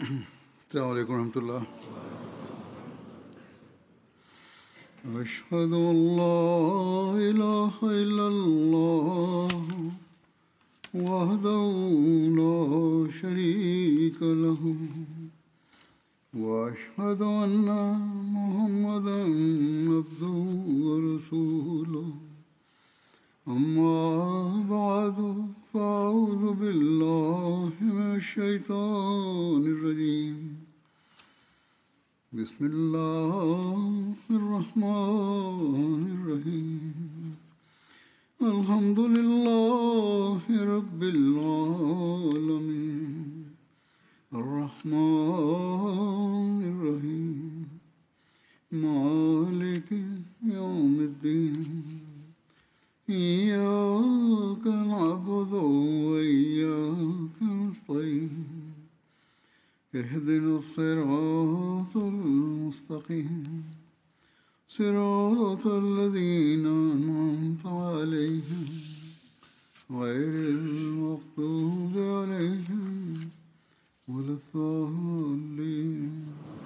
السلام عليكم ورحمة الله أشهد أن لا إله إلا الله وحده لا شريك له وأشهد أن محمدا عبده ورسوله أما بعد فأعوذ بالله من الشيطان الرجيم بسم الله الرحمن الرحيم الحمد لله رب العالمين الرحمن الرحيم مالك يوم الدين إياك نعبد وإياك نستعين اهدنا الصراط المستقيم صراط الذين أنعمت عليهم غير المغضوب عليهم ولا الضالين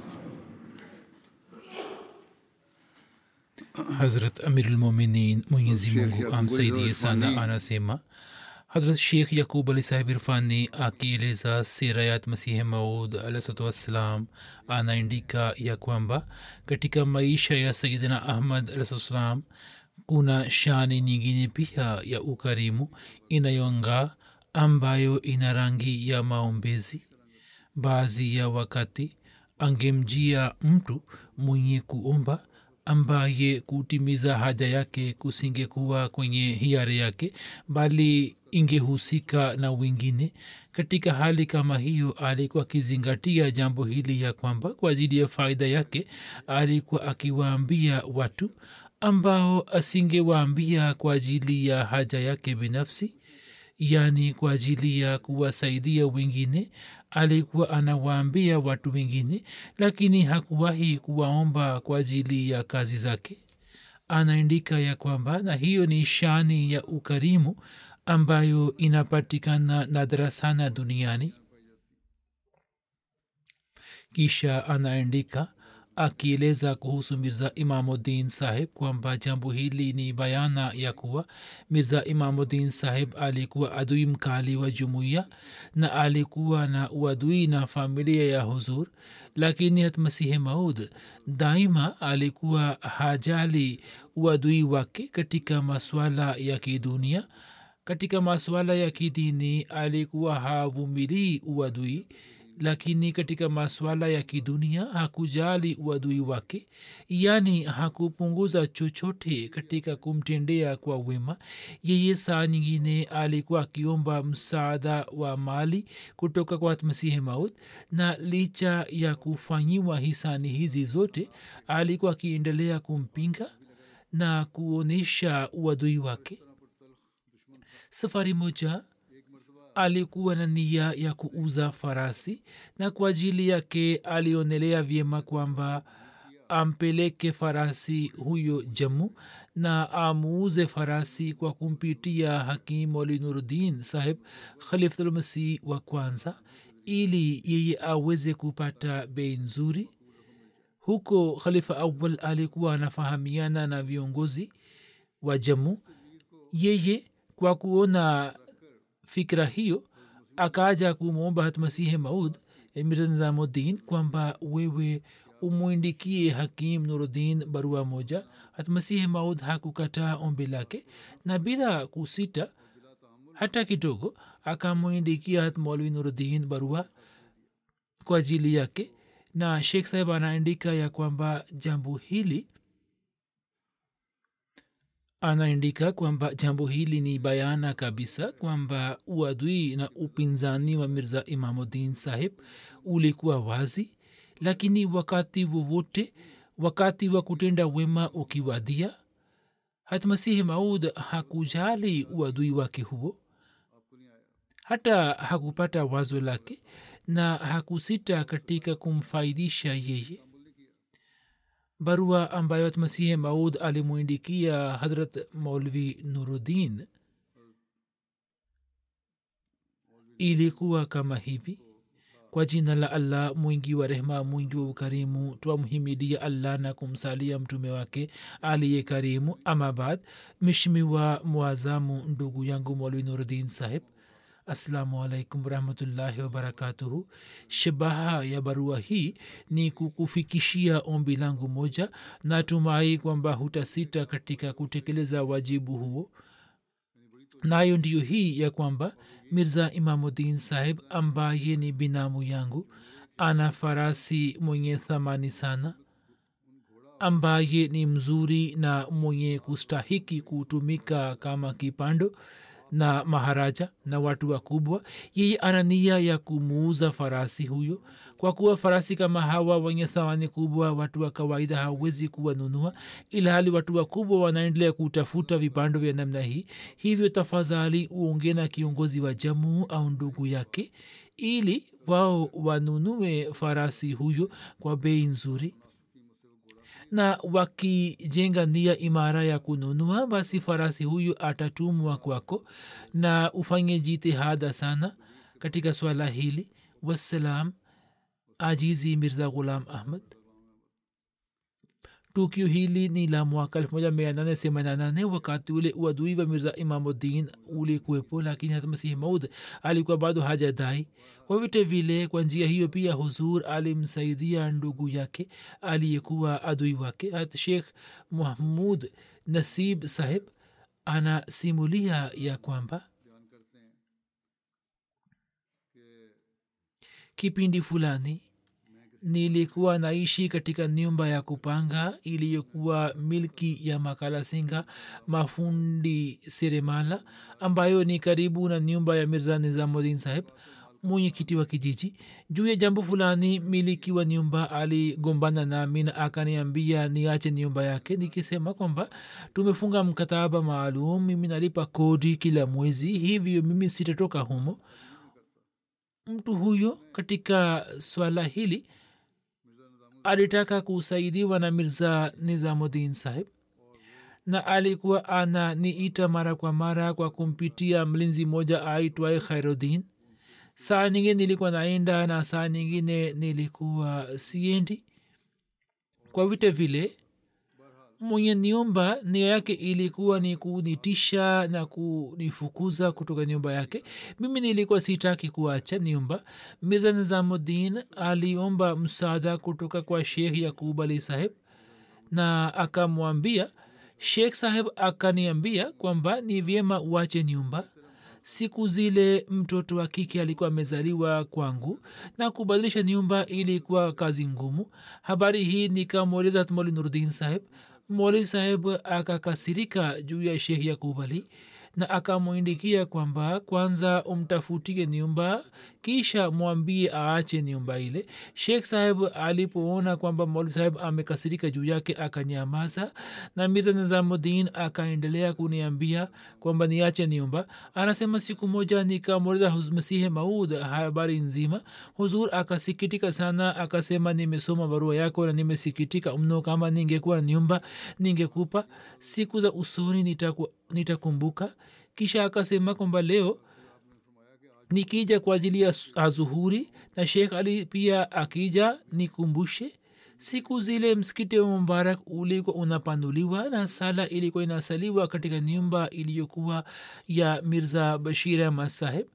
hazrat amirulmuminin mwenyezi Sheikh mungu Yaqub amsaidie Ali sana Irfani. anasema hazrat sheikh yakub ali sahib irfani akieleza sirayat masihi maud alahsatu wassalam anaandika ya kwamba katika maisha ya sayidina ahmad alahsatuwassalam kuna shani nyingine pia ya ukarimu inayongaa ambayo ina rangi ya maombezi baadhi ya wakati angemjia mtu mwenye kuomba ambaye kutimiza haja yake kusingekuwa kwenye hiari yake bali ingehusika na wengine katika hali kama hiyo alikuwa akizingatia jambo hili ya kwamba kwa ajili ya faida yake alikuwa akiwaambia watu ambao asingewaambia kwa ajili ya haja yake binafsi yaani kwa ajili ya kuwasaidia wengine alikuwa anawaambia watu wengine lakini hakuwahi kuwaomba kwa ajili ya kazi zake anaandika ya kwamba na hiyo ni shani ya ukarimu ambayo inapatikana nadra sana duniani kisha anaandika akieleza kuhusu mirza imamuddin saheb kwamba jambo hili ni bayana ya kuwa mirza imamuddin saheb alikuwa adui mkali wa jumuiya na alikuwa na uadui na familia ya huzur lakini hat masihi maud daima alikuwa hajali uadui wake katika maswala ya kidunia katika maswala ya kidini alikuwa havumilii uadui lakini katika maswala ya kidunia hakujali uadui wake yaani hakupunguza chochote katika kumtendea kwa wema yeye saa nyingine alikuwa akiomba msaada wa mali kutoka kwa masihi maut na licha ya kufanyiwa hisani hizi zote alikuwa akiendelea kumpinga na kuonyesha uadui wake safari moja alikuwa na nia ya kuuza farasi na kwa ajili yake alionelea vyema kwamba ampeleke farasi huyo jamu na amuuze farasi kwa kumpitia hakim moli nuruddin saheb khalifulmasih wa kwanza ili yeye aweze kupata bei nzuri huko khalifa awal alikuwa anafahamiana na viongozi wa jamu yeye kwa kuona fikra hiyo akaja kumwomba hatmasihi maud mirza nizamuddin kwamba wewe umwindikie hakim nuruddin barua moja hatmasihi maud hakukataa ombi lake na bila kusita hata kidogo akamwindikia hat maulwi nuruddin barua kwa ajili yake na shekh saheb anaandika ya kwamba jambo hili anaandika kwamba jambo hili ni bayana kabisa kwamba uadui na upinzani wa mirza imamuddin saheb ulikuwa wazi lakini wakati wowote wakati wa kutenda wema ukiwadia hatmasihi maud hakujali uadui wake huo hata hakupata wazo lake na hakusita katika kumfaidisha yeye barua ambayo masihi maud alimwindikia hadrat maulvi nuruddin ilikuwa kama hivi kwa jina la allah mwingi wa rehema mwingi wa ukarimu twamhimidia allah na kumsalia mtume wake aliye karimu amabad mishimiwa mwazamu ndugu yangu molwi nuruddin saheb assalamu alaikum warahmatullahi wabarakatuhu shabaha ya barua hii ni kukufikishia ombi langu moja natumai kwamba hutasita katika kutekeleza wajibu huo nayo ndiyo hii ya kwamba mirza imamuddin saheb ambaye ni binamu yangu ana farasi mwenye thamani sana ambaye ni mzuri na mwenye kustahiki kutumika kama kipando na maharaja na watu wakubwa yeye ana nia ya kumuuza farasi huyo kwa kuwa farasi kama hawa wenye thamani kubwa watu wa kawaida hawezi kuwanunua ilhali watu wakubwa wanaendelea kutafuta vipando vya namna hii hivyo tafadhali uonge na kiongozi wa jamuu au ndugu yake ili wao wanunue farasi huyo kwa bei nzuri na wakijenga nia imara ya kununua basi farasi huyu atatumwa kwako na ufanye jitihada sana katika swala hili wassalam ajizi mirza ghulam ahmad tukio hili ni la mwaka elfu moja mia nane themanini na nane wakati ule uadui wa mirza imamuddin ulikuwepo lakini hata masihi maud alikuwa bado hajadai kwa vyote vile kwa njia hiyo pia huzur alimsaidia ndugu yake aliyekuwa adui wake hat shekh mahmud nasib saheb anasimulia ya kwamba kipindi fulani nilikuwa naishi katika nyumba ya kupanga iliyokuwa milki ya makala singa mafundi seremala ambayo ni karibu na nyumba ya mirza nizamudin saheb mwenyekiti wa kijiji juu ya jambo fulani miliki wa nyumba aligombana nami na akaniambia niache nyumba yake nikisema kwamba tumefunga mkataba maalum mimi nalipa kodi kila mwezi hivyo mimi sitatoka humo mtu huyo katika swala hili alitaka kusaidiwa na mirza nizamudin saheb na alikuwa ananiita mara kwa mara kwa kumpitia mlinzi moja aitwaye khairuddin saa nyingine nilikuwa naenda na saa nyingine nilikuwa siendi kwa vite vile mwenye nyumba nia yake ilikuwa ni kunitisha na kunifukuza kutoka nyumba yake mimi nilikuwa sitaki kuacha nyumba mirza nizamuddin aliomba msaada kutoka kwa shekh yakub ali saheb na akamwambia shekh saheb akaniambia kwamba ni vyema uache nyumba siku zile mtoto wa kike alikuwa amezaliwa kwangu na kubadilisha nyumba ilikuwa kazi ngumu habari hii nikamweleza moli nurdin saheb moli saheb akakasirika juu ya shekh yakub ali na akamwindikia kwamba kwanza umtafutie nyumba kisha mwambie aache nyumba ile shekh saheb alipoona kwamba moli saheb amekasirika juu yake akanyamaza na mirza nizamuddin akaendelea kuniambia kwamba niache nyumba anasema siku moja nikamweleza masihe maud habari nzima huzur akasikitika sana akasema nimesoma barua yako na nimesikitika mno kama ningekuwa na nyumba ningekupa siku za usoni nitaku, nitakumbuka kisha akasema kwamba leo nikija kwa ajili ya azuhuri na shekh ali pia akija nikumbushe siku zile msikiti wa mubarak ulikuwa unapanuliwa na sala ilikuwa inasaliwa katika nyumba iliyokuwa ya mirza bashir ahmad saheb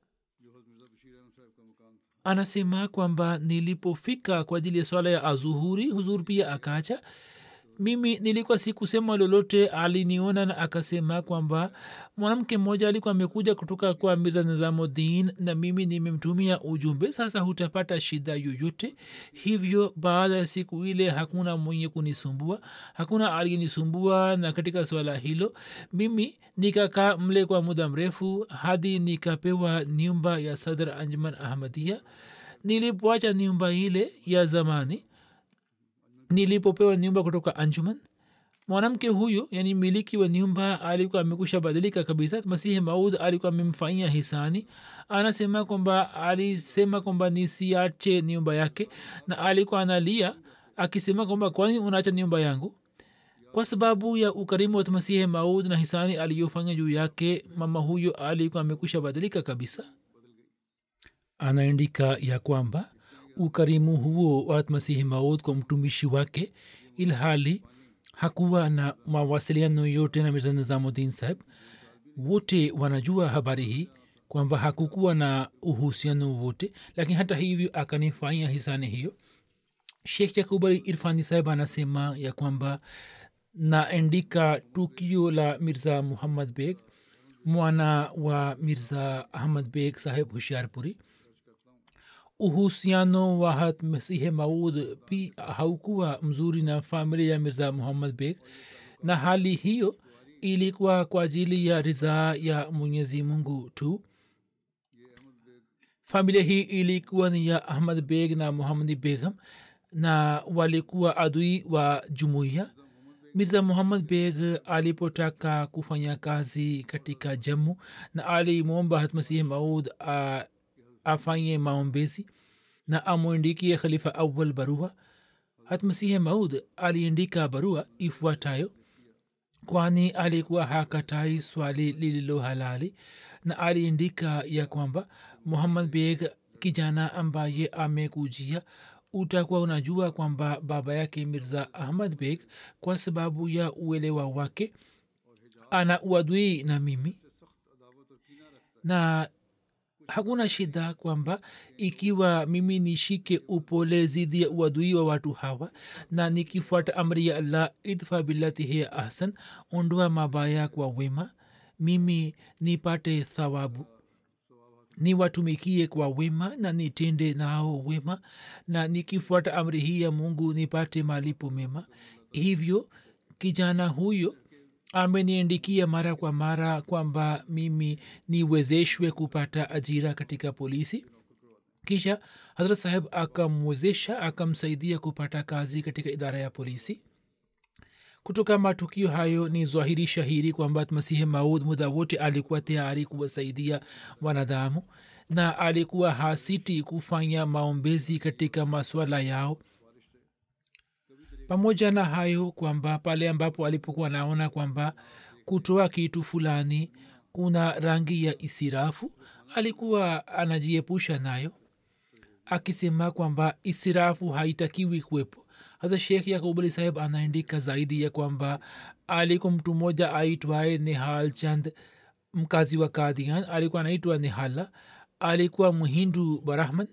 anasema kwamba nilipofika kwa ajili ya swala ya azuhuri huzur pia akacha mimi nilikuwa sikusema lolote aliniona na akasema kwamba mwanamke mmoja alikuwa amekuja kutoka kwa mirza nizamuddin na mimi nimemtumia ujumbe sasa hutapata shida yoyote hivyo baada ya siku ile hakuna mwenye kunisumbua hakuna aliyenisumbua na katika swala hilo mimi nikakaa mle kwa muda mrefu hadi nikapewa nyumba ya sadr anjuman ahmadia nilipoacha nyumba ile ya zamani nilipopewa nyumba kutoka anjuman mwanamke huyo yani miliki wa nyumba alikuwa amekusha badilika kabisa masihi maud alikuwa amemfanyia hisani anasema kwamba alisema kwamba nisiache nyumba yake na alikuwa analia akisema kwamba kwani unaacha nyumba yangu kwa sababu ya ukarimu wa masihi maud na hisani aliyofanya juu yake mama huyo alikuwa amekusha badilika kabisa anaandika ya kwamba ukarimu huo wa masihi maud kwa mtumishi wake ilhali hakuwa na mawasiliano yote na mirza nizamuddin saheb wote wanajua habari hii kwamba hakukuwa na uhusiano wote lakini hata hivyo akanifanya hisani hiyo shekh yakubali irfani saheb anasema ya kwamba naandika tukio la mirza muhammad beg mwana wa mirza ahmad beg saheb hushiarpuri uhusiano wa hat masihe maud pi haukuwa mzuri na familia ya mirza muhammad beg na hali hiyo ilikuwa kwa ajili ya ridhaa ya mwenyezi mungu tu familia hii ilikuwa ni ya ahmad beg na muhamadi begam na walikuwa adui wa jumuiya mirza muhammad beg alipotaka kufanya kazi katika jammu na alimwomba hatmasihi maud a- afanye maombezi na amwindikie khalifa awal barua hatmasihi maud aliandika barua ifuatayo kwani alikuwa hakatai swali lililo halali na aliandika ya kwamba muhammad beg kijana ambaye amekujia utakuwa unajua kwamba baba yake mirza ahmad beg kwa sababu ya uelewa wake ana uadui na mimi na hakuna shida kwamba ikiwa mimi nishike upole zidi ya uadui wa watu hawa na nikifuata amri ya allah idfa billatihi ahsan ondoa mabaya kwa wema mimi nipate thawabu niwatumikie kwa wema na nitende nao wema na nikifuata amri hii ya mungu nipate malipo mema hivyo kijana huyo ameniandikia mara kwa mara kwamba mimi niwezeshwe kupata ajira katika polisi kisha hazrat saheb akamwezesha akamsaidia kupata kazi katika idara ya polisi kutoka matukio hayo ni zwahiri shahiri kwamba masihi maud muda wote alikuwa tayari kuwasaidia wanadamu na alikuwa hasiti kufanya maombezi katika maswala yao pamoja na hayo kwamba pale ambapo alipokuwa anaona kwamba kutoa kitu fulani kuna rangi ya isirafu alikuwa anajiepusha nayo akisema kwamba isirafu haitakiwi kuwepo hasa shekh yakubali saheb anaandika zaidi ya kwamba alikuwa mtu mmoja aitwaye nihal chand mkazi wa kadian alikuwa anaitwa nihala alikuwa mhindu barahman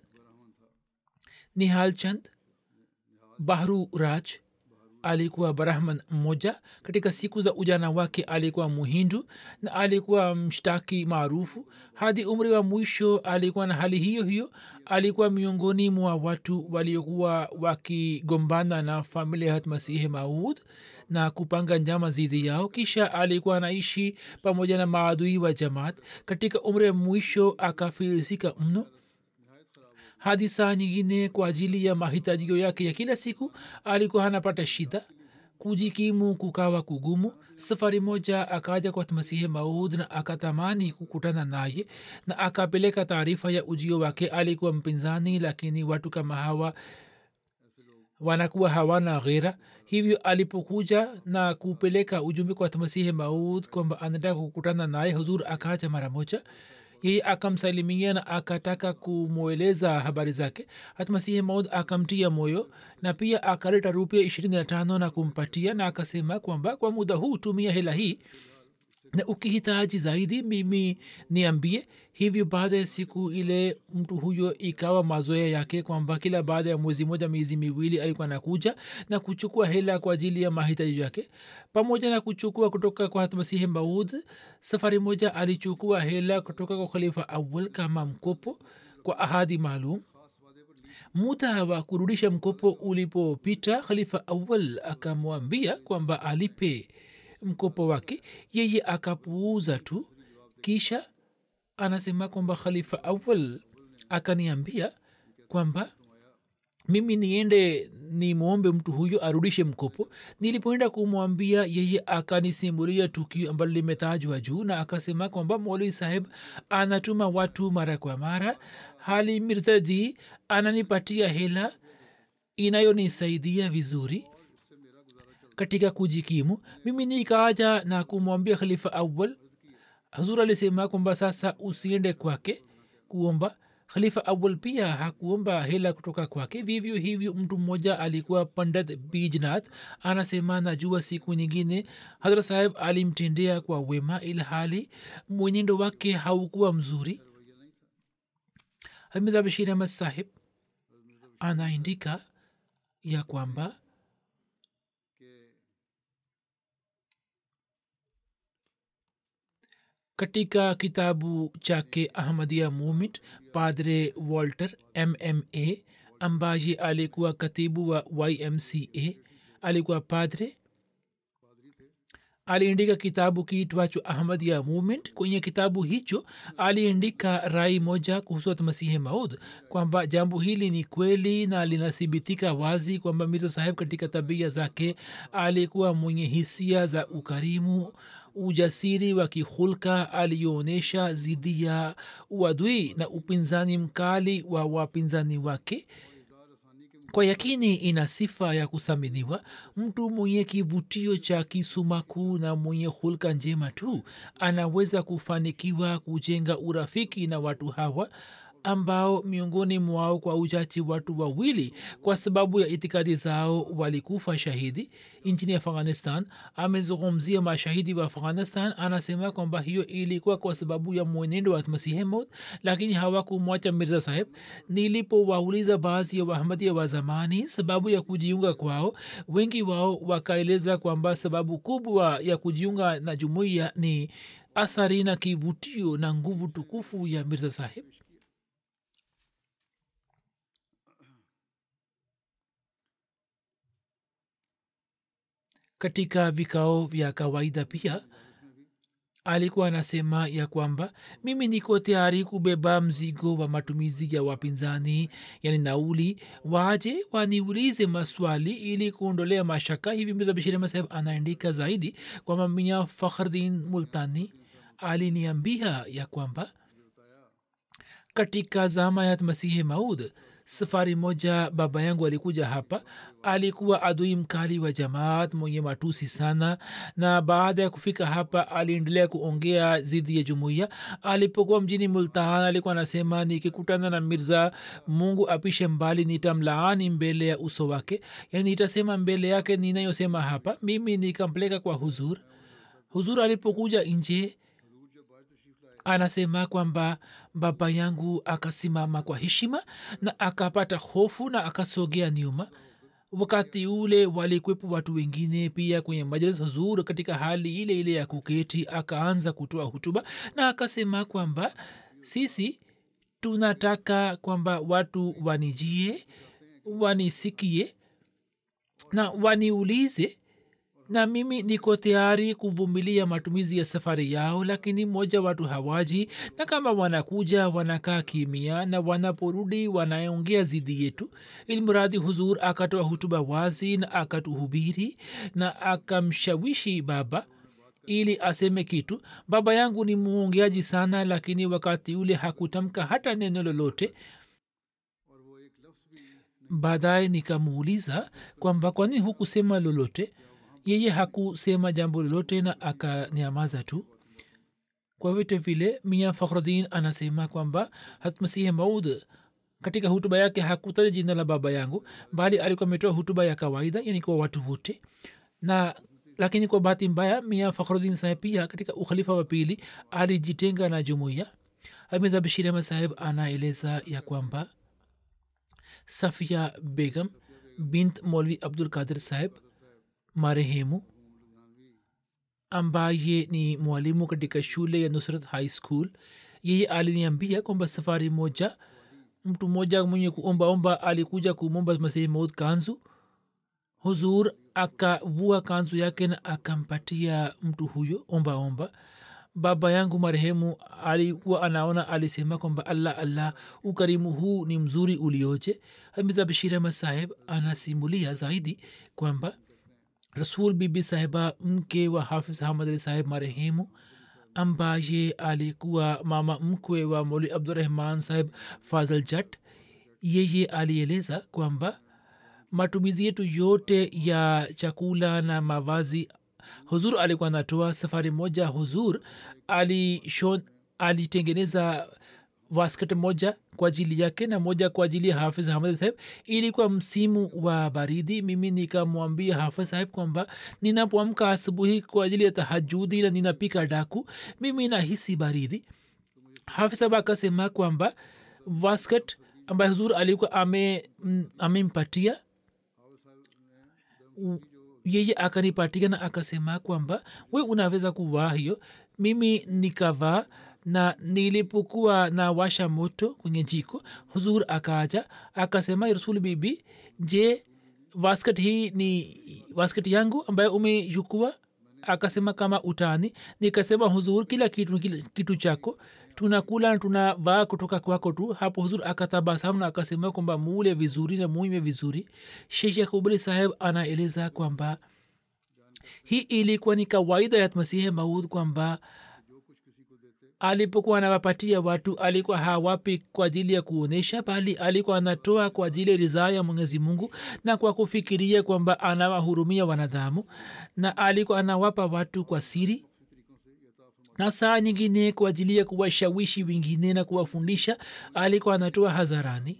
nihal chand bahru raj alikuwa brahman mmoja katika siku za ujana wake alikuwa muhindu na alikuwa mshtaki maarufu hadi umri wa mwisho alikuwa na hali hiyo hiyo alikuwa miongoni mwa watu waliokuwa wakigombana na familia hat masihi maud na kupanga njama zidi yao kisha alikuwa anaishi pamoja na maadui wa jamaat katika umri wa mwisho akafilisika mno hadi saa nyingine kwa ajili ya mahitajio yake ya kila siku alikuwa anapata shida kujikimu kukawa kugumu safari moja akaja kwa masihi maud na akatamani kukutana naye na akapeleka taarifa ya ujio wake alikuwa mpinzani lakini watu kama hawa wanakuwa hawana ghera hivyo alipokuja na kupeleka ujumbe kwa masihi maud kwamba anataka kukutana naye huzur akaacha mara moja yeye akamsalimia na akataka kumweleza habari zake hatmasihi maud akamtia moyo na pia akaleta rupia ishirini na tano na kumpatia na akasema kwamba kwa muda huu tumia hela hii na ukihitaji zaidi mimi niambie hivyo baada ya siku ile mtu huyo ikawa mazoea yake kwamba kila baada ya mwezi moja miezi miwili alikuwa nakuja na kuchukua hela kwa ajili ya mahitaji yake pamoja na kuchukua kutoka kwa masihi maud safari moja alichukua hela kutoka kwa khalifa awal kama mkopo kwa ahadi maalum muda wa kurudisha mkopo ulipopita khalifa awal akamwambia kwamba alipe mkopo wake yeye akapuuza tu kisha anasema kwamba khalifa awal akaniambia kwamba mimi niende nimwombe mtu huyo arudishe mkopo nilipoenda kumwambia yeye akanisimulia tukio ambalo limetajwa juu na akasema kwamba moli saheb anatuma watu mara kwa mara hali mirzaji ananipatia hela inayonisaidia vizuri katika kujikimu mimi nikaaja na kumwambia khalifa awal hazur alisema kwamba sasa usiende kwake kuomba khalifa awal pia hakuomba hela kutoka kwake vivyo hivyo mtu mmoja alikuwa pandit bijnath anasema najua siku nyingine hadra saheb alimtendea kwa wema ilhali mwenendo wake haukuwa mzuri hamiza bashir ahmad sahib anaandika ya kwamba katika kitabu chake ahmadia movement padre walter mma ambaye alikuwa katibu wa ymca alikuwa padre aliandika kitabu kiitwacho ahmadia movement kwenye kitabu hicho aliandika rai moja kuhusu masihi maud kwamba jambo hili ni kweli na linathibitika wazi kwamba mirza saheb katika tabia zake alikuwa mwenye hisia za ukarimu ujasiri wa kihulka aliyoonyesha zidi ya uadui na upinzani mkali wa wapinzani wake kwa yakini ina sifa ya kuthaminiwa mtu mwenye kivutio cha kisumaku na mwenye hulka njema tu anaweza kufanikiwa kujenga urafiki na watu hawa ambao miongoni mwao kwa uchache watu wawili kwa sababu ya itikadi zao walikufa shahidi nchini afghanistan amezungumzia mashahidi wa afghanistan anasema kwamba hiyo ilikuwa kwa sababu ya mwenendo wa masihi maud lakini hawakumwacha mirza saheb nilipowauliza baadhi ya wahamadia wa zamani sababu ya kujiunga kwao wengi wao wakaeleza kwamba sababu kubwa ya kujiunga na jumuiya ni athari na kivutio na nguvu tukufu ya mirza saheb katika vikao vya kawaida pia alikuwa anasema ya kwamba mimi niko tayari kubeba mzigo wa matumizi ya wapinzani yani nauli waje waniulize maswali ili kuondolea mashaka hivi mirza bashir ahmad saheb anaandika zaidi kwamba minya fakhdin multani aliniambia ya kwamba katika zama ya masihi maud safari moja baba yangu alikuja hapa alikuwa adui mkali wa jamaat mwenye matusi sana na baada ya kufika hapa aliendelea kuongea zidi ya jumuiya alipokuwa mjini multahan alikuwa anasema nikikutana na mirza mungu apishe mbali nitamlaani mbele ya uso wake yani nitasema mbele yake ninayosema hapa mimi nikampeleka kwa huzur huzur alipokuja nje anasema kwamba baba yangu akasimama kwa heshima na akapata hofu na akasogea nyuma wakati ule walikwepo watu wengine pia kwenye majlis huzur katika hali ile ile ya kuketi akaanza kutoa hutuba na akasema kwamba sisi tunataka kwamba watu wanijie wanisikie na waniulize na mimi niko tayari kuvumilia matumizi ya safari yao lakini moja watu hawaji na kama wanakuja wanakaa kimia na wanaporudi wanaongea zidi yetu ilmuradi huzur akatoa hutuba wazi na akatuhubiri na akamshawishi baba ili aseme kitu baba yangu ni muongeaji sana lakini wakati ule hakutamka hata neno lolote baadaye nikamuuliza kwamba kwani hukusema lolote yeye hakusema jambo lolote na akanyamaza tu kwa vyote vile mia fakhdin anasema kwamba hatmasihi maud katika hutuba yake hakutaja jina la baba yangu bali alikuwa ametoa hutuba ya kawaida yani kwa watu wote na lakini kwa bahati mbaya mia fakhrudin saheb pia katika ukhalifa wa pili alijitenga na jumuiya hamiza bashir ahmad saheb anaeleza ya kwamba safia begam bint molvi abdul kadir saheb marehemu ambaye ni mwalimu katika shule ya nusrat high school yeye aliniambia kwamba safari moja mtu mmoja mwenye kuombaomba alikuja kumomba masihi maud kanzu huzur akavua kanzu yake na akampatia mtu huyo ombaomba baba yangu marehemu alikuwa anaona alisema kwamba allah allah ukarimu huu ni mzuri ulioje hamiza bashir ahmad saheb anasimulia zaidi kwamba rasul bibi sahiba mke wa hafiz hamad ali saheb marehemu ambaye alikuwa mama mkwe wa moli abdurahman saheb fazl jat yeye alieleza kwamba matumizi yetu yote ya chakula na mavazi huzur alikuwa anatoa safari moja huzur alitengeneza wasket moja kwa ajili yake na moja kwa ajili ya hafiz hamad saheb ilikuwa msimu wa baridi mimi nikamwambia hafiz saheb kwamba ninapoamka asubuhi kwa ajili ya tahajudi na ninapika daku mimi nahisi baridi hafiz saheb akasema kwamba wasket ambaye huzur alikuwa ame amempatia yeye akanipatia na akasema kwamba we unaweza kuvaa hiyo mimi nikavaa na nilipokuwa na washa moto kwenye jiko huzur akaja akasema rasul bibi je wasket hii ni wasket yangu ambayo umeyukua akasema kama utani nikasema huzur kila kitu kila kitu chako tunakula na tunavaa kutoka kwako tu hapo huzur akatabasamu na akasema kwamba mule vizuri na muime vizuri shekh yakubali saheb anaeleza kwamba hii ilikuwa ni kawaida ya masihe maud kwamba alipokuwa anawapatia watu alikuwa hawapi kwa ajili ya kuonyesha bali alikuwa anatoa kwa ajili ya ridhaa ya mwenyezi mungu na kwa kufikiria kwamba anawahurumia wanadamu na alikuwa anawapa watu kwa siri na saa nyingine kwa ajili ya kuwashawishi wengine na kuwafundisha alikuwa anatoa hadharani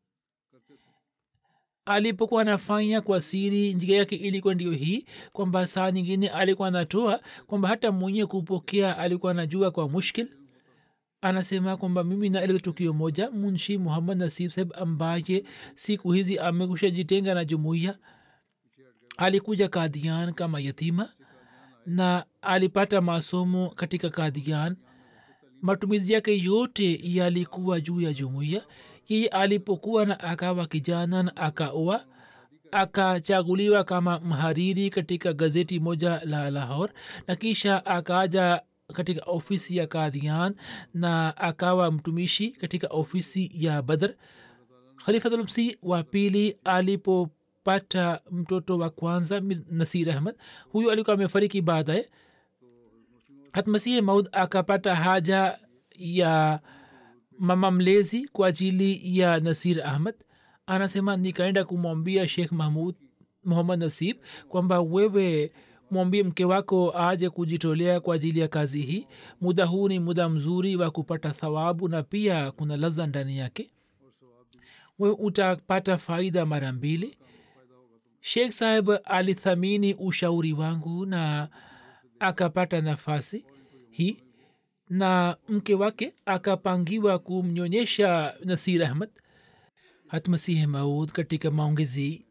alipokuwa anafanya kwa siri njia yake ilikuwa ndio hii kwamba saa nyingine alikuwa anatoa kwamba hata mwenye kupokea alikuwa anajua kwa mushkil anasema kwamba mimi naeleza tukio moja munshi muhammad nasib saheb ambaye siku hizi amekusha jitenga na jumuiya alikuja kadian kama yatima na alipata masomo katika kadian matumizi yake yote yalikuwa juu ya jumuiya yeye alipokuwa na akawa kijana na akaoa akachaguliwa kama mhariri katika gazeti moja la lahor na kisha akaja katika ofisi ya kadhian na akawa mtumishi katika ofisi ya badr khalifatulmsi wa pili alipopata mtoto wa kwanza nasir ahmad huyu alikuwa amefariki baadaye hatmasihi maud akapata haja ya mama mlezi kwa ajili ya nasir ahmad anasema nikaenda kumwambia shekh mahmud muhammad nasib kwamba wewe mwambie mke wako aje kujitolea kwa ajili ya kazi hii muda huu ni muda mzuri wa kupata thawabu na pia kuna laza ndani yake we utapata faida mara mbili sheikh saheb alithamini ushauri wangu na akapata nafasi hii na mke wake akapangiwa kumnyonyesha nasir ahmad hatmasihi maud katika maongezi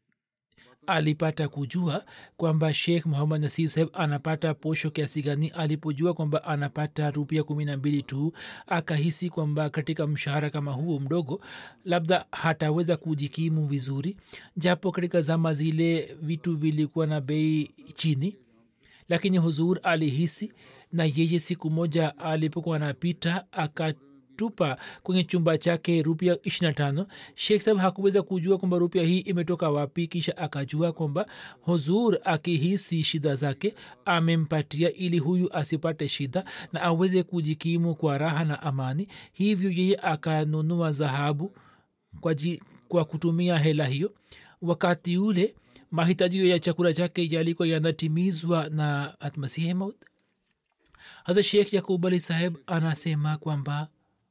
alipata kujua kwamba sheikh muhammad nasir saheb anapata posho kiasi gani alipojua kwamba anapata rupia kumi na mbili tu akahisi kwamba katika mshahara kama huo mdogo labda hataweza kujikimu vizuri japo katika zama zile vitu vilikuwa na bei chini lakini huzur alihisi na yeye siku moja alipokuwa anapita akatupa kwenye chumba chake rupia ishirina tano shekh sahab hakuweza kujua kwamba rupia hii imetoka wapi kisha akajua kwamba huzur akihisi shida zake amempatia ili huyu asipate shida na aweze kujikimu kwa raha na amani hivyo yeye akanunua dhahabu kwa, ji, kwa kutumia hela hiyo wakati ule mahitaji ya chakula chake yalikuwa yanatimizwa na atmasihi maud hata shekh yakub ali saheb anasema kwamba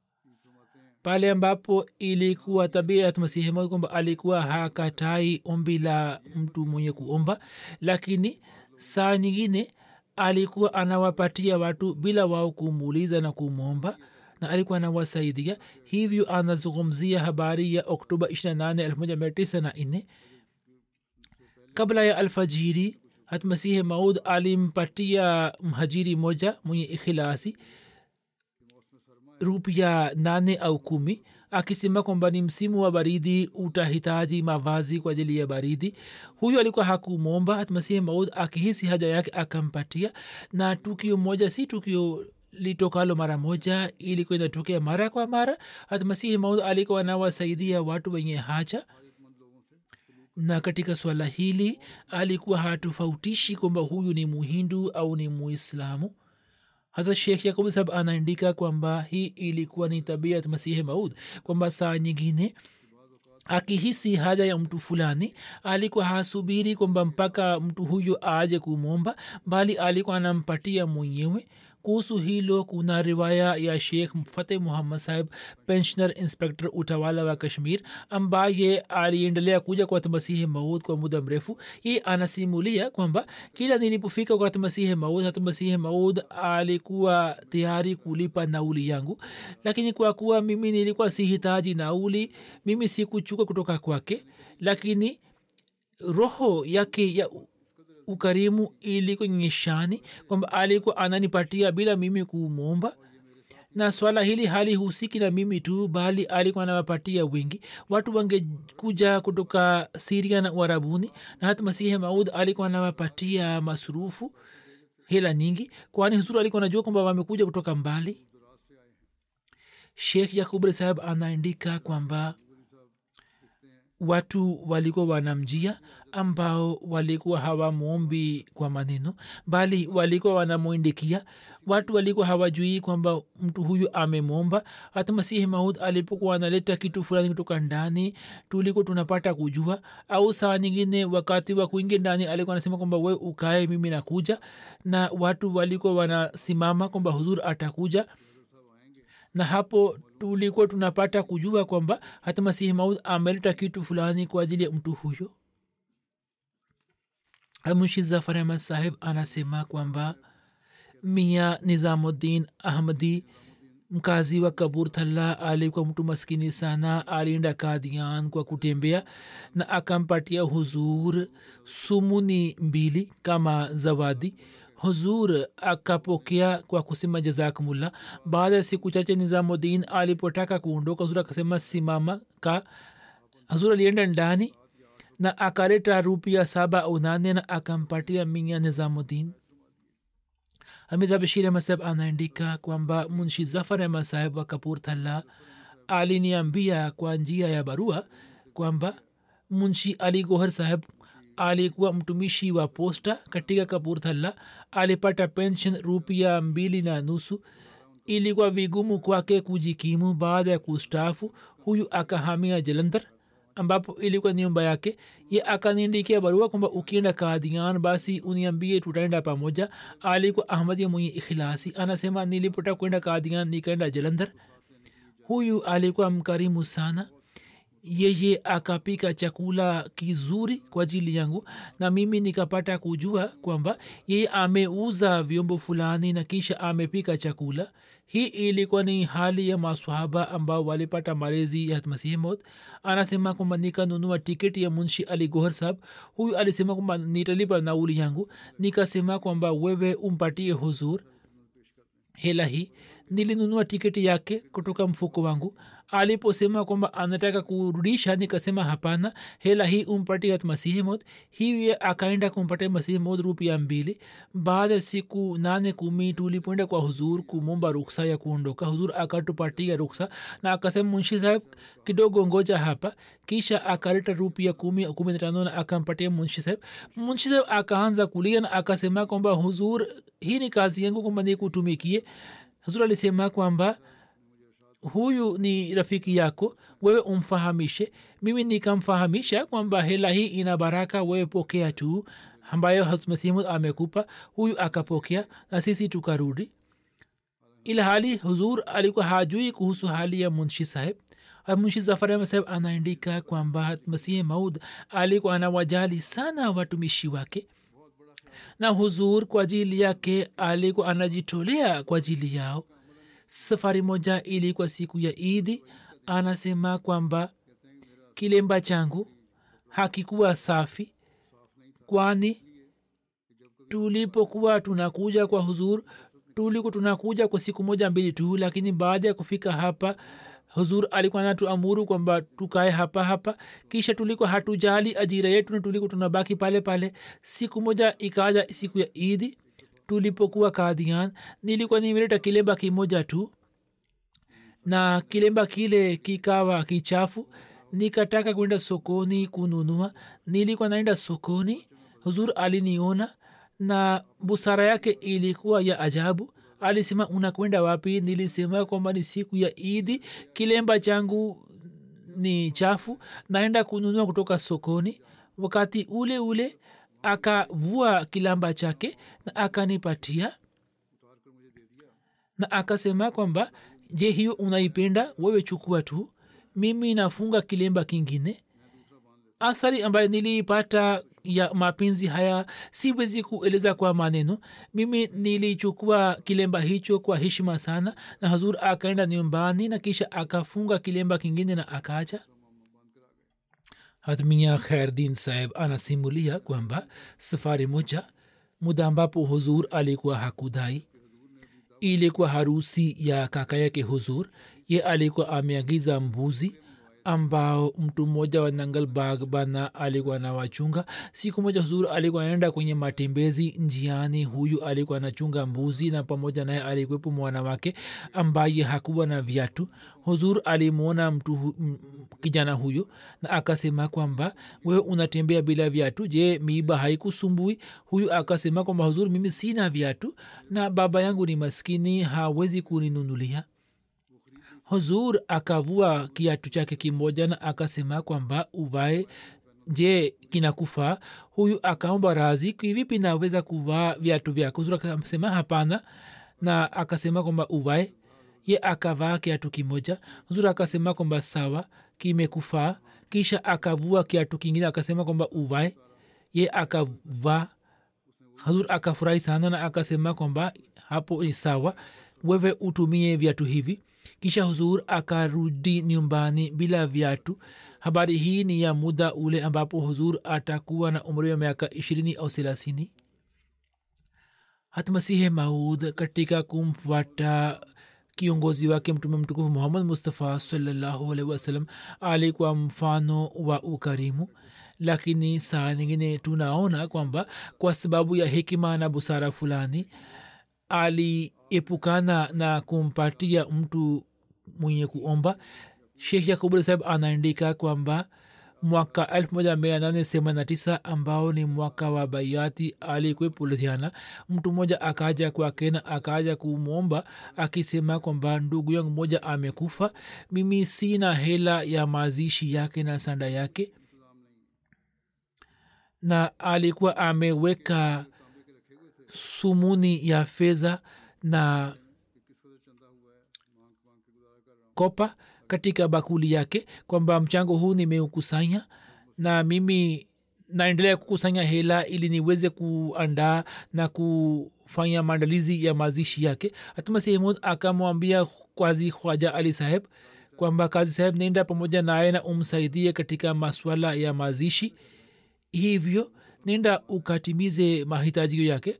pale ambapo ilikuwa tabia ya masihi maud kwamba alikuwa hakatai ombi la mtu mwenye kuomba lakini saa nyingine alikuwa anawapatia watu bila wao kumuuliza na kumwomba na alikuwa anawasaidia hivyo anazungumzia habari ya oktoba 28 1994 kabla ya alfajiri hatmasihi maud alimpatia mhajiri moja mwenye ikhilasi rupia nane au kumi akisema kwamba ni msimu wa baridi utahitaji mavazi kwa ajili ya baridi huyu alikuwa hakumwomba hatmasihi maud akihisi haja yake akampatia na tukio moja si tukio litokalo mara moja ilikuwa inatokea mara kwa mara hatmasihi maud alikuwa anawasaidia watu wenye haja na katika swala hili alikuwa hatofautishi kwamba huyu ni muhindu au ni muislamu hasa shekh yakub sab anaandika kwamba hii ilikuwa ni tabia ya masihi maud kwamba saa nyingine akihisi haja ya mtu fulani alikuwa hasubiri kwamba mpaka mtu huyo aje kumwomba bali alikuwa anampatia mwenyewe kuhusu hilo kuna riwaya ya sheikh fateh muhammad sahib pensioner inspector utawala wa kashmir ambaye aliendelea kuja kwa masihi maud kwa muda mrefu ye anasimulia kwamba kila nilipofika kwa masihi maud hata masihi maud alikuwa tayari kulipa nauli yangu lakini kwa kuwa mimi nilikuwa sihitaji nauli mimi sikuchuka kutoka kwake lakini roho yake ya ukarimu ilikuwa nyeshani kwamba alikuwa ananipatia bila mimi kumwomba na swala hili halihusiki na mimi tu bali alikuwa anawapatia wengi watu wangekuja kutoka siria na uarabuni na hata masihi maud alikuwa anawapatia masurufu hela nyingi kwani huzuru alikuwa anajua kwamba wamekuja kutoka mbali shekh yakubri saheb anaandika kwamba watu walikuwa wanamjia ambao walikuwa hawamwombi kwa maneno bali walikuwa wanamwindikia watu walikuwa hawajui kwamba mtu huyu amemwomba hata masihi maud alipokuwa analeta kitu fulani kutoka ndani tulikuwa tunapata kujua au saa nyingine wakati wa kuingia ndani alikuwa anasema kwamba we ukae mimi nakuja na watu walikuwa wanasimama kwamba huzur atakuja na hapo tulikuwa tunapata kujua kwamba hata masihi maud ameleta kitu fulani kwa ajili ya mtu huyo mushi zafar ahmad sahib anasema kwamba mia nizamuddin ahmadi mkazi wa kaburthalla alikuwa mtu maskini sana alienda kadian kwa kutembea na akampatia huzur sumuni mbili kama zawadi huzur akapokea kwa kusema jazakumullah baada ya siku chache nizamudin alipotaka kuondoka huzur akasema simama ka huzur alienda ndani na akaleta rupia saba au nane na akampatia minya nizamudin hamid bashir ahmad saheb anaandika kwamba munshi zafar ahmad saheb wa kapurthalla aliniambia kwa njia ya barua kwamba munshi ali gohar saheb alikuwa mtumishi wa posta katika kapurthalla alipata pension rupia mbili na nusu ilikuwa vigumu kwake kujikimu baada ya kustaafu huyu akahamia jalandhar ambapo ilikuwa nyumba yake ye akaniandikia barua kwamba ukienda kadian basi uniambie tutaenda pamoja alikuwa ahmadia mwenye ikhilasi anasema nilipota kwenda kadian nikaenda jalandhar huyu alikuwa mkarimu sana yeye akapika chakula kizuri kwa ajili yangu na mimi nikapata kujua kwamba yeye ameuza vyombo fulani na kisha amepika chakula hii ilikuwa ni hali ya maswahaba ambao walipata malezi ya masihi mod anasema kwamba nikanunua tiketi ya munshi ali gohar sahab huyu alisema kwamba nitalipa nauli yangu nikasema kwamba wewe umpatie huzur hela hii nilinunua tiketi yake kutoka mfuko wangu aliposema kwamba anataka kurudisha nikasema hapana hela hii umpatie masihi mod hivi akaenda kumpatia masihi mod rupia mbili baada ya siku nane kumi tulipoenda kwa huzur kumomba ruksa ya kuondoka huzur akatupatia ruksa na akasema munshi saheb kidogo ngoja hapa kisha akaleta rupia kumi kumi na tano na akampatia munshi saheb munshi saheb akaanza kulia na akasema kwamba huzur hii ni kazi yangu kwamba nikutumikie huzur alisema kwamba huyu ni rafiki yako wewe umfahamishe mimi nikamfahamisha kwamba hela hii ina baraka wewe pokea tu ambayo hazmasimu amekupa huyu akapokea na sisi tukarudi ila hali huzur alikuwa hajui kuhusu hali ya munshi saheb munshi zafar saheb anaandika kwamba masihi maud alikuwa anawajali sana watumishi wake na huzur kwa ajili yake alikuwa anajitolea kwa ajili yao safari moja ilikuwa siku ya idi anasema kwamba kilemba changu hakikuwa safi kwani tulipokuwa tunakuja kwa huzur tulikuwa tunakuja kwa siku moja mbili tu lakini baada ya kufika hapa huzur alikuwa natuamuru kwamba tukae hapa hapa kisha tulikuwa hatujali ajira yetu na tulikuwa tunabaki pale pale siku moja ikaja siku ya idi tulipokuwa kadian nilikuwa nimeleta kilemba kimoja tu na kilemba kile kikawa kichafu nikataka kwenda sokoni kununua nilikuwa naenda sokoni huzur aliniona na busara yake ilikuwa ya ajabu alisema unakwenda wapi nilisema kwamba ni siku ya idi kilemba changu ni chafu naenda kununua kutoka sokoni wakati ule ule akavua kilamba chake na akanipatia na akasema kwamba je hiyo unaipenda wewe chukua tu mimi nafunga kilemba kingine athari ambayo niliipata ya mapenzi haya siwezi kueleza kwa maneno mimi nilichukua kilemba hicho kwa heshima sana na hazur akaenda nyumbani na kisha akafunga kilemba kingine na akaacha hatmia khairdin saheb anasimulia kwamba safari moja muda ambapo huzur alikuwa hakudai ilikuwa harusi ya kaka yake huzur ye alikuwa ameagiza mbuzi ambao mtu mmoja wa nangalbag bana alikuwa anawachunga siku moja huzur alikuwa anaenda kwenye matembezi njiani huyu alikuwa anachunga mbuzi na pamoja naye alikuwepo mwanawake ambaye hakuwa na viatu huzur alimwona mtu hu, m, kijana huyo na akasema kwamba wewe unatembea bila viatu je miiba haikusumbui huyu akasema kwamba huzur mimi sina viatu na baba yangu ni maskini hawezi kuninunulia huzur akavua kiatu chake kimoja na akasema kwamba uvae je kinakufaa huyu akaomba razi kivipi naweza kuvaa viatu vyako huzur akasema hapana na akasema kwamba uvae ye akavaa kiatu kimoja huzur akasema kwamba sawa kimekufaa kisha akavua kiatu kingine akasema kwamba uvae ye akavaa hazur akafurahi sana na akasema kwamba hapo ni sawa wewe utumie viatu hivi kisha huzur akarudi nyumbani bila viatu habari hii ni ya muda ule ambapo huzur atakuwa na umri wa miaka ishirini au thelathini hatmasihe maud katika kumfuata kiongozi wake mtume mtukufu muhammad mustafa salallahu alaihi wasallam alikuwa mfano wa ukarimu lakini saa nyingine tunaona kwamba kwa sababu ya hekima na busara fulani aliepukana na kumpatia mtu mwenye kuomba shekh yakubul saheb anaandika kwamba mwaka 1889 ambao ni mwaka wa baiati alikwepo ludhiana mtu mmoja akaja kwake na akaja kumwomba akisema kwamba ndugu yangu mmoja amekufa mimi sina hela ya mazishi yake na sanda yake na alikuwa ameweka sumuni ya fedha na kopa katika bakuli yake kwamba mchango huu nimeukusanya na mimi naendelea kukusanya hela ili niweze kuandaa na kufanya maandalizi ya mazishi yake hatuma sehemud akamwambia kwazi khwaja ali saheb kwamba kazi saheb nenda pamoja naye na umsaidie katika maswala ya mazishi hivyo nenda ukatimize mahitajio yake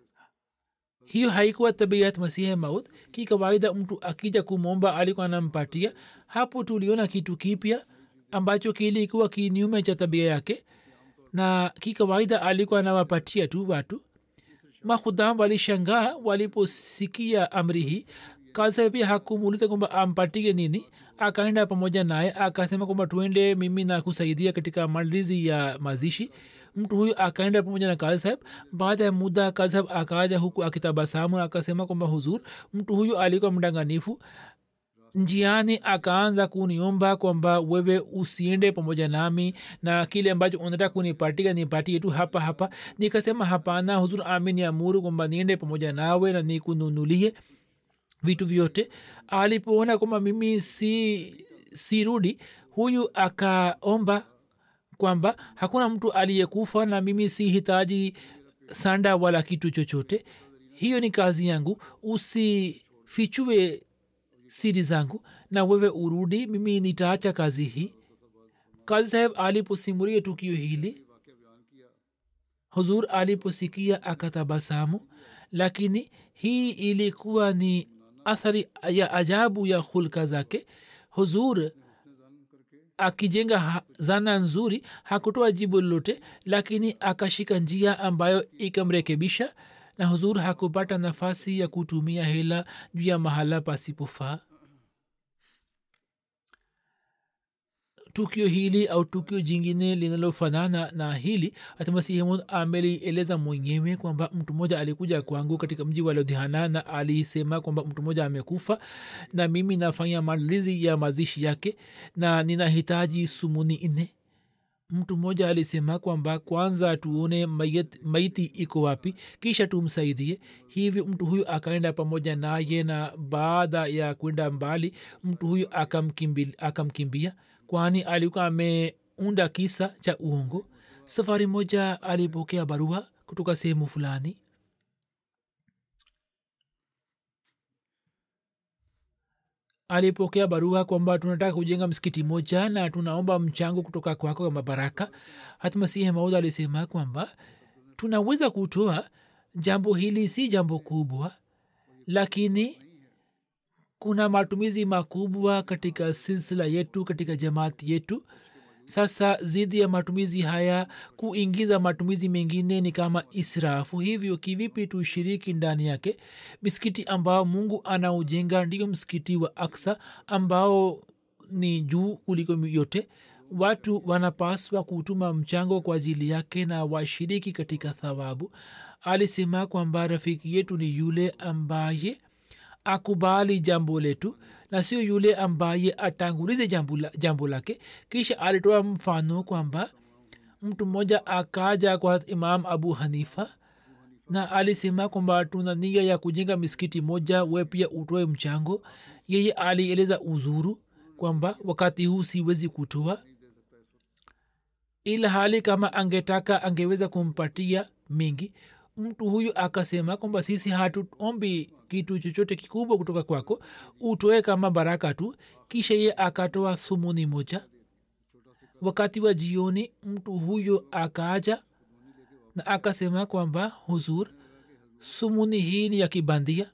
hiyo haikuwa tabiat masihe maut ki kawaida mtu akija kumwomba alikuwa anampatia hapo tuliona kitu kipya ambacho kilikuwa kinyume cha tabia yake na kikawaida alikuwa anawapatia tu watu makhudam walishangaa waliposikia amri hii kaza pia hakumuuliza kwamba ampatie nini akaenda pamoja naye akasema kwamba tuende mimi na kusaidia katika maandalizi ya mazishi mtu huyu akaenda pamoja na kazi saheb baada ya muda kazi saheb akaja huku akitabasamu akasema kwamba huzur mtu huyu alikuwa mdanganifu njiani akaanza kuniomba kwamba wewe usiende pamoja nami na kile ambacho unataka kunipatia nipatie tu hapa hapa nikasema hapana huzur ameniamuru kwamba niende pamoja nawe na nikununulie vitu vyote alipoona kwamba mimi si sirudi huyu akaomba kwamba hakuna mtu aliyekufa na mimi si hitaji sanda wala kitu chochote hiyo ni kazi yangu usifichue siri zangu na wewe urudi mimi nitaacha kazi hii kazi saheb aliposimulia tukio hili huzur aliposikia akatabasamu lakini hii ilikuwa ni athari ya ajabu ya hulka zake huzur akijenga zana nzuri hakutoa jibu lolote lakini akashika njia ambayo ikamrekebisha na huzur hakupata nafasi ya kutumia hela juu ya mahala pasipofaa tukio hili au tukio jingine linalofanana na hili hatmasihi amelieleza mwenyewe kwamba mtu mmoja alikuja kwangu katika mji wa ludhiana na alisema kwamba mtu mmoja amekufa na mimi nafanya maandalizi ya mazishi yake na ninahitaji sumuni nne mtu mmoja alisema kwamba kwanza tuone mayet, maiti iko wapi kisha tumsaidie hivyo mtu huyu akaenda pamoja naye na baada ya kwenda mbali mtu huyu akamkimbia, akamkimbia kwani alikuwa ameunda kisa cha uongo safari moja alipokea barua kutoka sehemu fulani alipokea barua kwamba tunataka kujenga msikiti moja na tunaomba mchango kutoka kwako kama baraka hatmasihi maud alisema kwamba tunaweza kutoa jambo hili si jambo kubwa lakini kuna matumizi makubwa katika silsila yetu katika jamaati yetu sasa zidi ya matumizi haya kuingiza matumizi mengine ni kama israfu hivyo kivipi tushiriki ndani yake misikiti ambao mungu anaujenga ndio msikiti wa aksa ambao ni juu kuliko yote watu wanapaswa kutuma mchango kwa ajili yake na washiriki katika thawabu alisema kwamba rafiki yetu ni yule ambaye akubali jambo letu na sio yule ambaye atangulize jambo, la, jambo lake kisha alitoa mfano kwamba mtu mmoja akaja kwa imam abu hanifa na alisema kwamba tuna nia ya kujenga misikiti moja we pia utoe mchango yeye alieleza uzuru kwamba wakati huu siwezi kutoa ila hali kama angetaka angeweza kumpatia mingi mtu huyu akasema kwamba sisi hatuombi kitu chochote kikubwa kutoka kwako utoe kama baraka tu kisha ye akatoa sumuni moja wakati wa jioni mtu huyo akaaja na akasema kwamba huzur sumuni hii ni ya kibandia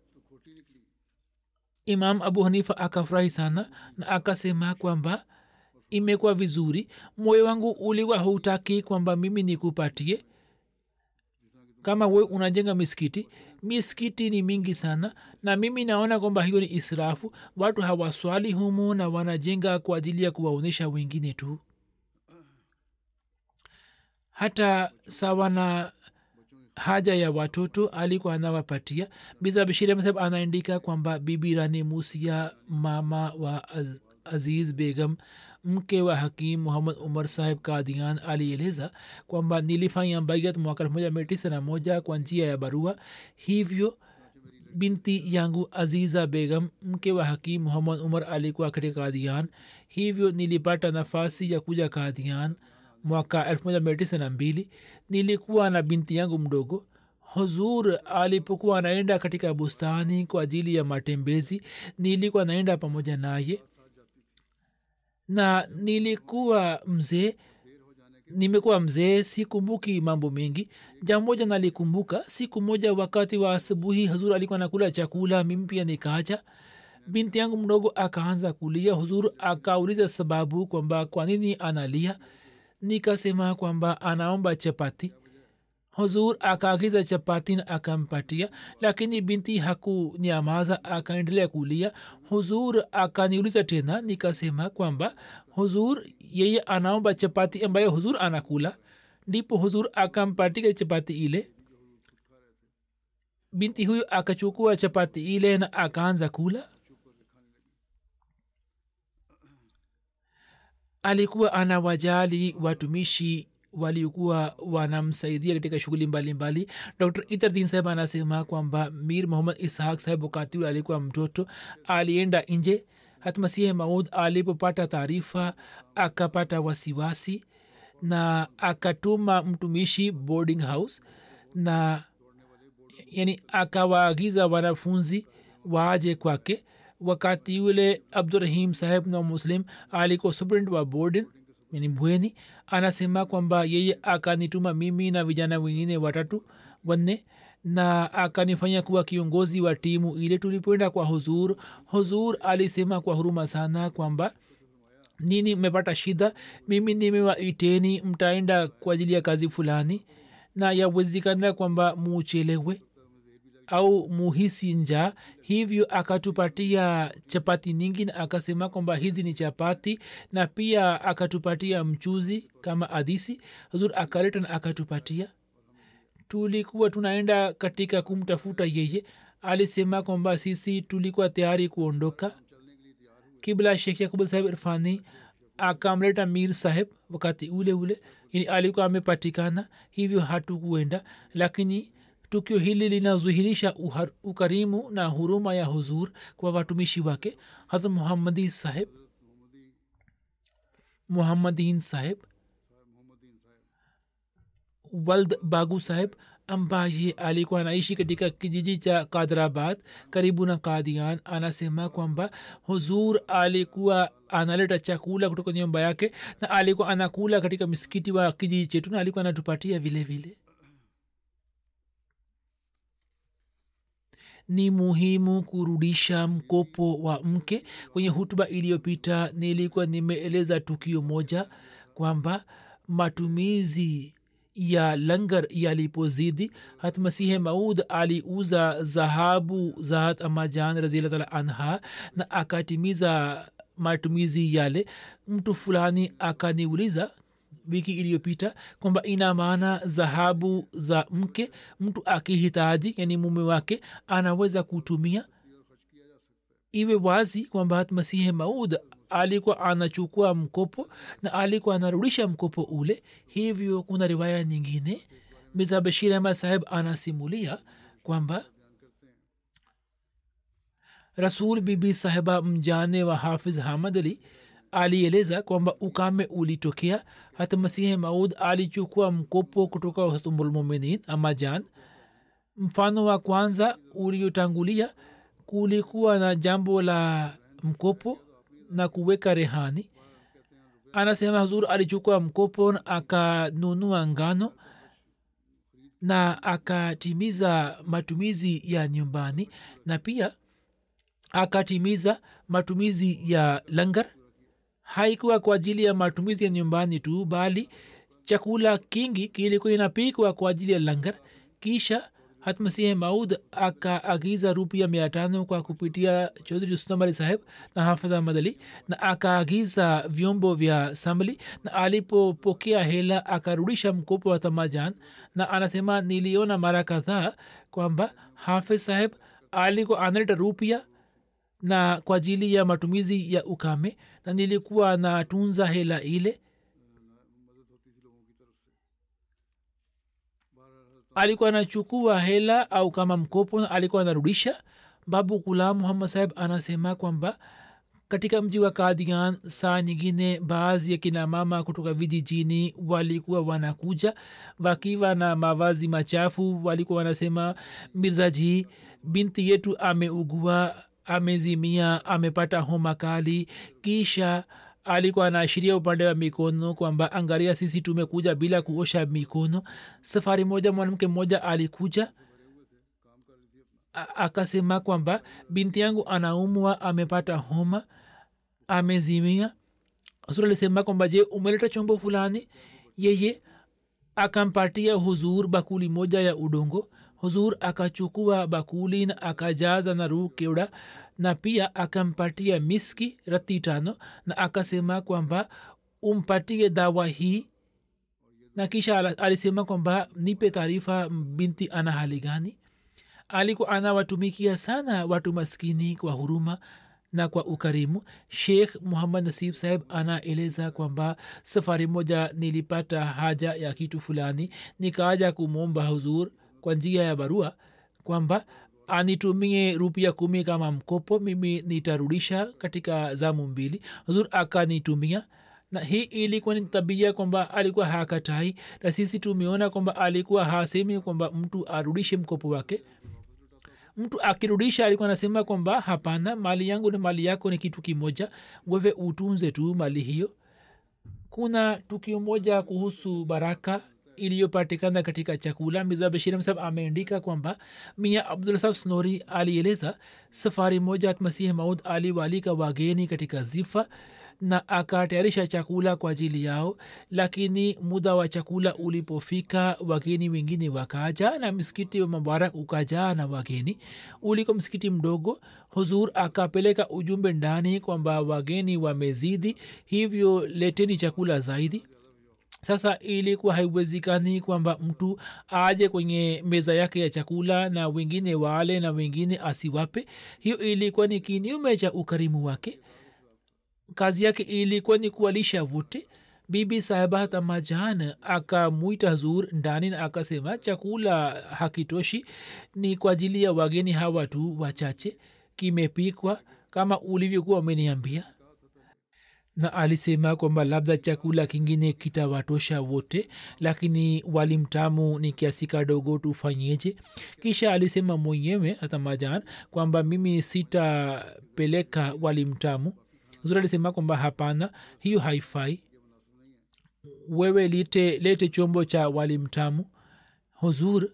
imam abu hanifa akafurahi sana na akasema kwamba imekuwa vizuri moyo wangu uliwa hautaki kwamba mimi nikupatie kama we unajenga misikiti misikiti ni mingi sana na mimi naona kwamba hiyo ni israfu watu hawaswali humu na wanajenga kwa ajili ya kuwaonyesha wengine tu hata sawa na haja ya watoto alikuwa anawapatia biza bishiri msab anaandika kwamba bibi rani musia mama wa Az, aziz begam mke wa hakim muhammad umar sahib kadian alieleza kwamba nilifanya baiat mwaka elfu moja mia tisa na moja kwa njia ya barua hivyo binti yangu aziza begam mke wa hakim muhammad umar alikuwa katika kadian hivyo nilipata nafasi ya kuja kadian mwaka elfu moja mia tisa na mbili nilikuwa na binti yangu mdogo huzur alipokuwa anaenda katika bustani kwa ajili ya matembezi nilikuwa naenda pamoja naye na nilikuwa mzee nimekuwa mzee sikumbuki mambo mengi jambo moja nalikumbuka siku moja wakati wa asubuhi huzur alikuwa nakula chakula mimi pia nikaja binti yangu mdogo akaanza kulia huzur akauliza sababu kwamba kwa nini analia nikasema kwamba anaomba chapati huzur akaagiza chapati na akampatia lakini binti hakunyamaza akaendelea kulia huzur akaniuliza tena nikasema kwamba huzur yeye anaomba chapati ambayo huzur anakula ndipo huzur akampatika chapati ile binti huyu akachukua chapati ile na akaanza kula alikuwa anawajali watumishi waliokuwa wanamsaidia katika shughuli mbalimbali dr itardin saheb anasema kwamba mir muhammad ishaq saheb wakati ule alikuwa mtoto alienda nje hatmasihi maud alipopata taarifa akapata wasiwasi na akatuma mtumishi boarding house na yani akawaagiza wanafunzi waje kwake wakati yule abdurahim saheb na muslim alikuwa superint wa borden yani bweni anasema kwamba yeye akanituma mimi na vijana wengine watatu wanne na akanifanya kuwa kiongozi wa timu ile tulipoenda kwa huzur huzur alisema kwa huruma sana kwamba nini mmepata shida mimi nimewaiteni mtaenda kwa ajili ya kazi fulani na yawezekana kwamba muchelewe au muhisi njaa hivyo akatupatia chapati nyingi na akasema kwamba hizi ni chapati na pia akatupatia mchuzi kama adisi huzur akaleta na akatupatia tulikuwa tunaenda katika kumtafuta yeye alisema kwamba sisi tulikuwa tayari kuondoka kibla shekh yakubul sahib irfani akamleta mir saheb wakati ule ule yani alikuwa amepatikana hivyo hatukuenda lakini tukio hili linazuhirisha uhar- ukarimu na huruma ya huzur kwa watumishi wake hata muhammadi saheb muhammadin saheb wald bagu saheb ambaye alikuwa anaishi katika kijiji cha kadrabad karibu na kadian anasema kwamba huzur alikuwa analeta chakula kutoka nyumba yake na alikuwa anakula katika misikiti wa kijiji chetu na alikuwa anatupatia vile vile ni muhimu kurudisha mkopo wa mke kwenye hutuba iliyopita nilikuwa nimeeleza tukio moja kwamba matumizi ya langar yalipozidi hat masihe maud aliuza zahabu za hat amajan razilataala anha na akatimiza matumizi yale mtu fulani akaniuliza wiki iliyopita kwamba ina maana dhahabu za mke mtu akihitaji yani mume wake anaweza kutumia iwe wazi kwamba hat masihe maud alikuwa anachukua mkopo na alikuwa anarudisha mkopo ule hivyo kuna riwaya nyingine mirza bashir ahmad saheb anasimulia kwamba rasul bibi sahiba mjane wa hafiz hamad ali alieleza kwamba ukame ulitokea hata masihi maud alichukua mkopo kutoka hustumulmuminin ama jan mfano wa kwanza uliotangulia kulikuwa na jambo la mkopo na kuweka rehani anasema huzur alichukua mkopo na akanunua ngano na akatimiza matumizi ya nyumbani na pia akatimiza matumizi ya langar haikuwa kwa ajili ya matumizi ya nyumbani tu bali chakula kingi kilikuwa inapikwa kwa ajili ya langar kisha hatmasihi maud akaagiza rupia mia tano kwa kupitia chodhri rustam ali saheb na hafidh ahmad ali na akaagiza vyombo vya samli na alipopokea hela akarudisha mkopo wa tamajan na anasema niliona mara kadhaa kwamba hafidh saheb alikuwa analeta rupia na kwa ajili ya matumizi ya ukame na nilikuwa natunza hela ile alikuwa anachukua hela au kama mkopo na alikuwa anarudisha babu gulam muhammad saheb anasema kwamba katika mji wa kadian saa nyingine baadhi ya kina mama kutoka vijijini walikuwa wanakuja wakiwa na mavazi machafu walikuwa wanasema mirzaji binti yetu ameugua amezimia amepata homa kali kisha alikuwa anaashiria upande wa mikono kwamba angalia sisi tumekuja bila kuosha mikono safari moja mwanamke mmoja alikuja A- akasema kwamba binti yangu anaumwa amepata homa amezimia sur alisema kwamba je umeleta chombo fulani yeye akampatia huzur bakuli moja ya udongo huzur akachukua bakuli na akajaza na ruu keuda na pia akampatia miski rati tano na akasema kwamba umpatie dawa hii na kisha ala- alisema kwamba nipe taarifa binti ana hali gani alikuwa anawatumikia sana watu maskini kwa huruma na kwa ukarimu sheikh muhammad nasib saheb anaeleza kwamba safari moja nilipata haja ya kitu fulani nikaaja kumwomba huzur kwa njia ya barua kwamba anitumie rupia kumi kama mkopo mimi nitarudisha katika zamu mbili huzur akanitumia na hii ilikuwa ni tabia kwamba alikuwa hakatai na sisi tumeona kwamba alikuwa hasemi kwamba mtu arudishe mkopo wake mtu akirudisha alikuwa anasema kwamba hapana mali yangu na mali yako ni kitu kimoja wewe utunze tu mali hiyo kuna tukio moja kuhusu baraka iliyopatikana katika chakula mirza bashir sab ameandika kwamba mia abdulsab snori alieleza safari moja masihi maud aliwaalika wageni katika zifa na akatayarisha chakula kwa ajili yao lakini muda wa chakula ulipofika wageni wengine wakaja na msikiti wa mubarak ukajaa na wageni uliko msikiti mdogo huzur akapeleka ujumbe ndani kwamba wageni wamezidi hivyo leteni chakula zaidi sasa ilikuwa haiwezekani kwamba mtu aje kwenye meza yake ya chakula na wengine wale na wengine asiwape hiyo ilikuwa ni kinyume cha ukarimu wake kazi yake ilikuwa ni kuwalisha wote bibi sahiba tamajan akamwita hazur ndani na akasema chakula hakitoshi ni kwa ajili ya wageni hawa tu wachache kimepikwa kama ulivyokuwa umeniambia na alisema kwamba labda chakula kingine kitawatosha wote lakini wali mtamu ni kiasi kadogo tufanyeje kisha alisema mwenyewe hatamajan kwamba mimi sitapeleka wali mtamu zuri alisema kwamba hapana hiyo haifai wewe lite lete chombo cha wali mtamu huzur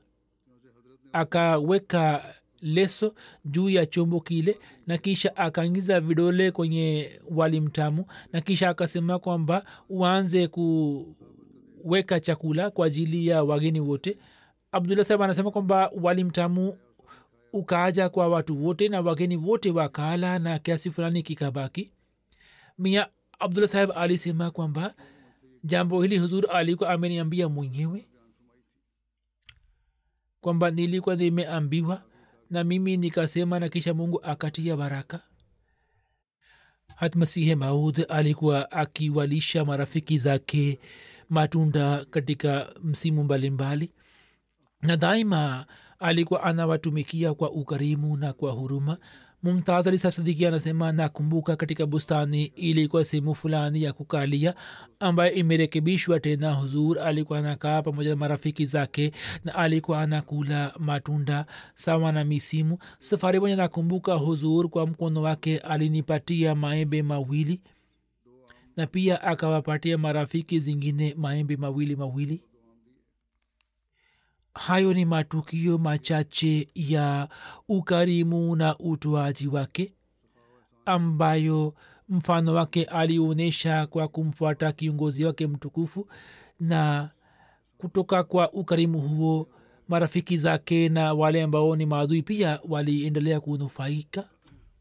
akaweka leso juu ya chombo kile na kisha akaingiza vidole kwenye wali mtamu na kisha akasema kwamba uanze kuweka chakula kwa ajili ya wageni wote abdullah sahab anasema kwamba wali mtamu ukaaja kwa watu wote na wageni wote wakala na kiasi fulani kikabaki mia abdullah saheb alisema kwamba jambo hili huzur alikuwa ameniambia mwenyewe kwamba nilikuwa nimeambiwa na mimi nikasema na kisha mungu akatia baraka hatmasihe maud alikuwa akiwalisha marafiki zake matunda katika msimu mbalimbali na daima alikuwa anawatumikia kwa ukarimu na kwa huruma mumtaz ali sab sidiki anasema nakumbuka katika bustani ilikuwa sehemu fulani ya kukalia ambayo imerekebishwa tena huzur alikuwa anakaa pamoja na marafiki zake na alikuwa anakula matunda sawa na misimu safari moja nakumbuka huzur kwa mkono wake alinipatia maembe mawili na pia akawapatia marafiki zingine maembe mawili mawili hayo ni matukio machache ya ukarimu na utoaji wake ambayo mfano wake alionyesha kwa kumfuata kiongozi wake mtukufu na kutoka kwa ukarimu huo marafiki zake na wale ambao ni maadui pia waliendelea kunufaika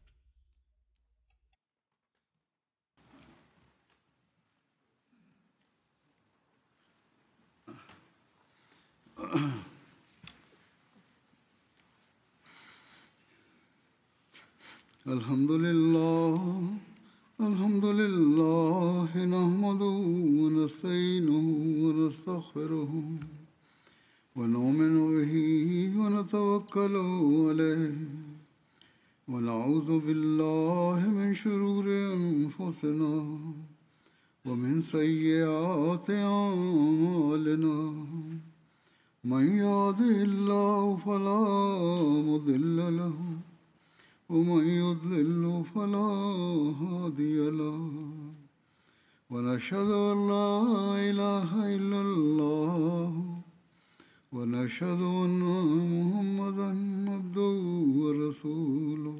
الحمد لله الحمد لله نحمده ونستعينه ونستغفره ونؤمن به ونتوكل عليه ونعوذ بالله من شرور انفسنا ومن سيئات اعمالنا من يهده الله فلا مضل له ومن يضلل فلا هادي له ونشهد ان لا اله الا الله ونشهد ان محمدا عبده ورسوله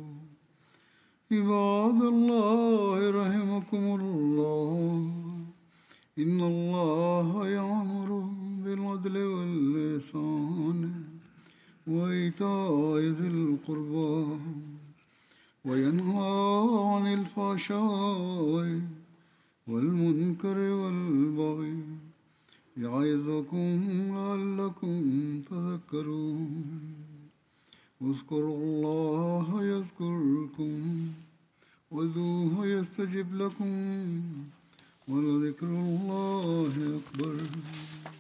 عباد الله رحمكم الله ان الله يامر بالعدل واللسان وايتاء ذي القربى وينهى عن الفحشاء والمنكر والبغي يعظكم لعلكم تذكرون اذكروا الله يذكركم وذوه يستجب لكم ولذكر الله أكبر